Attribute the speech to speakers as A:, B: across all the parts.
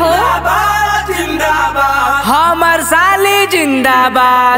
A: हो
B: हमर साली जिंदाबाद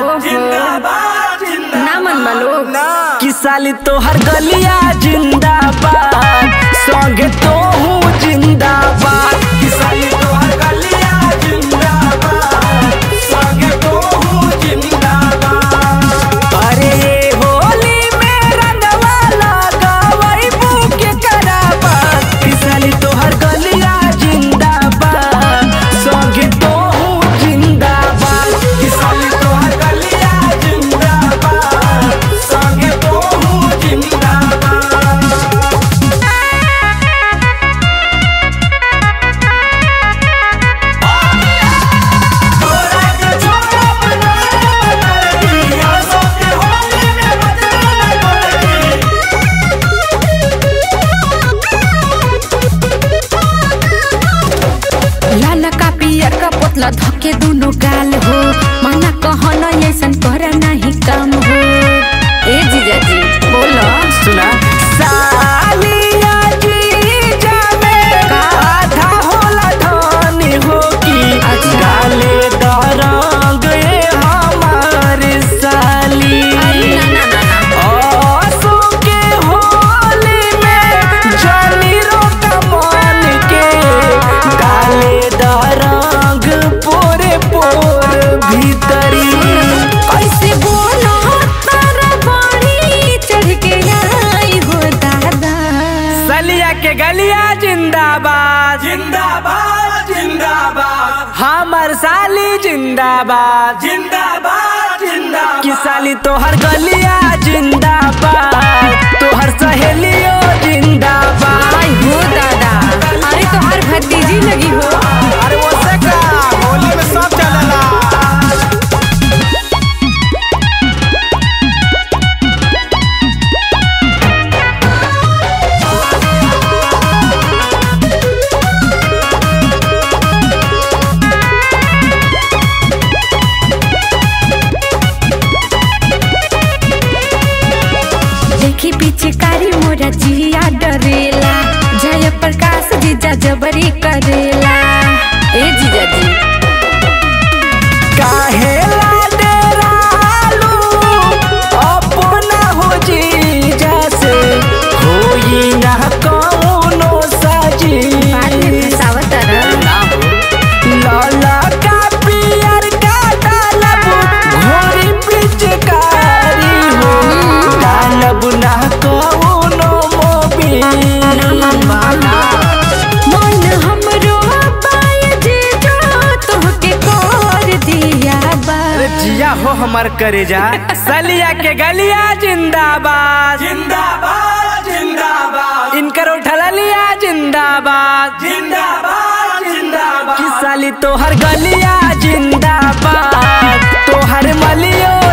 A: ना मन मालो
B: कि साली तोहर गलिया जिंदाबाद संगे तो हूँ जिंदाबाद कि साली तोहर गलिया जिंदाबाद संगे तो हूँ जिंदाबाद अरे ये होली में रंगवा लगावई बुके कराबाद कि साली तोहर गलिया जिंदाबाद संगे तो हूँ जिंदाबाद कि साली तोहर गलिया जिंदाबाद संगे तो हूँ जिंदाबाद तोरा के छोड़ा बना दिया सोते होली में बदला पड़ेगी
A: लाल का पियर का पोतला धके दोनों गाल हो माना कहन ऐसन कर नहीं काम हो ए जीजा जी बोलो
B: सुना सालिया जी जामे आधा होला धनी हो की
A: अच्छा।
B: गाले दरंग ये हमार साली
A: अरे ना ना ना ना
B: आंसू के होली में जली रोक मन के गाले दरंग पोरे पोर भीतरी
A: कैसे बोलो तारा बड़ी चढ़ के आई हो दादा
B: सलिया के गलिया जिंदाबाद जिंदाबाद जिंदाबाद हमर साली जिंदाबाद जिंदाबाद जिंदाबाद कि साली तोहर गलिया जिंदाबाद तोहर सहेलियो जिंदाबाद
A: आई हो दादा अरे तो हर भतीजी लगी हो
B: अरे वो से का होली में सब चलेला
A: देखी पीछे कारी मोरा जिया डरेला जय प्रकाश जीजा जबरी करेला ए जीजा जी
B: काहे ला डेरालू अपना हो जी जैसे होई ना कौनो साजी
A: बाद में फसावत रह
B: लाला का पियर का डालब घोड़ी पिचकारी हो डालब ना कौनो मोबिल वाला
A: मन हमरो बाय जीजा तोहके कर दिया बा
B: अरे जिया हो हमर करेजा सलिया के गलिया जिंदाबाद जिंदाबाद जिंदाबाद इनकर उठला लिया जिंदाबाद जिंदाबाद जिंदाबाद कि साली तोहर गलिया जिंदाबाद तोहर मलियो